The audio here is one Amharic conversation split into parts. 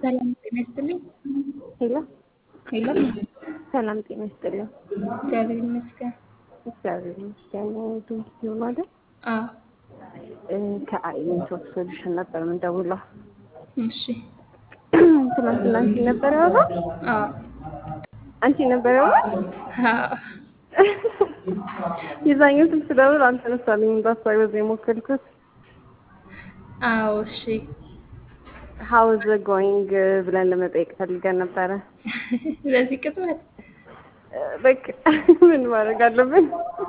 ሰላም ጤና ይስጥልኝ። ሄሎ ሄሎ ሰላም ጤና ይስጥልኝ። እግዚአብሔር ይመስገን። እግዚአብሔር ይመስገን። ድምፅ ሲሆን አይደል? አዎ ከአይኔቶች ሶሉሽን ነበር የምንደውለው። እሺ። ትናንትና አንቺ ነበር ያወራው? አዎ አንቺ ነበር ያወራው? አዎ የዛኛው ስልክ ስደውል አልተነሳልኝም። እንዳሳይ በዛ የሞከልኩት አዎ እሺ። ሀው ዘ ጎይንግ ብለን ለመጠየቅ ፈልገን ነበረ። በዚህ ቅጽበት በቃ ምን ማድረግ አለብን?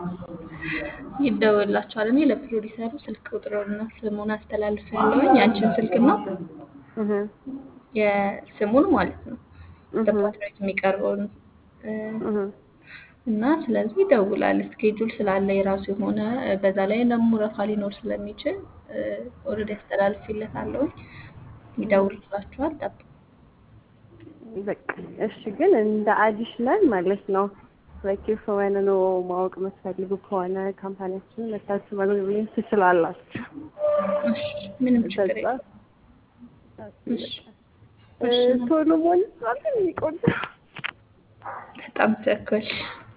ይደወላቸዋል። እኔ ለፕሮዲሰሩ ስልክ ቁጥሩንና ስሙን አስተላልፍ ያለውኝ ያንቺን ስልክና እህ የስሙን ማለት ነው በፓትሬት የሚቀርበውን እ፣ እህ እና ስለዚህ ይደውላል። ስኬጁል ስላለ የራሱ የሆነ በዛ ላይ ደግሞ ረፋ ሊኖር ስለሚችል ኦልሬዲ አስተላልፌለታለሁ። ይደውልላችኋል። ጠብቁ። በቃ እሺ። ግን እንደ አዲሽናል ማለት ነው ላይክ የሆነ ነው ማወቅ የምትፈልጉ ከሆነ ካምፓኒያችንን መታችሁ መጎብኘት ትችላላችሁ። እሺ፣ ምንም ችግር በዛ የለም። እሺ፣ እ፣ ቶሎ መሆን ይችላል የሚቆጭ በጣም ቸኮልሽ።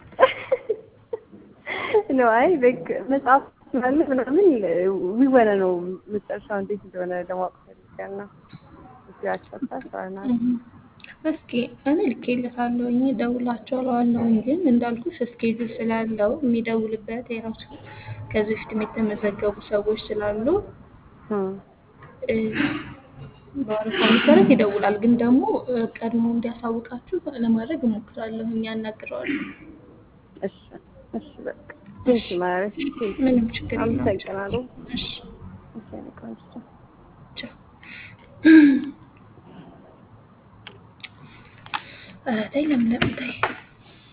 ነው። አይ በቃ መጽሐፍ ስላለ ምናምን ዊወነ ነው መጨረሻው እንዴት እንደሆነ ለማወቅ ፈልገን ነው። እዚህ አቻታ ሰራናል። እስኪ እኔ ልኬለታለሁኝ እደውላቸዋለሁኝ። ግን እንዳልኩሽ እስኬጁል ስላለው የሚደውልበት የራሱ ከዚህ በፊትም የተመዘገቡ ሰዎች ስላሉ እ፣ በወረፋ መሰረት ይደውላል። ግን ደግሞ እ፣ ቀድሞ እንዲያሳውቃችሁ ለማድረግ እሞክራለሁኝ። ያናግረዋለሁ። እሺ እሺ በቃ ቴንክ ማሪ ምንም ችግር የለም። አመሰግናለሁ። እሺ እሺ እኔ ቆንጆ ቻው። ኧረ ተይ ለምለም ተይ።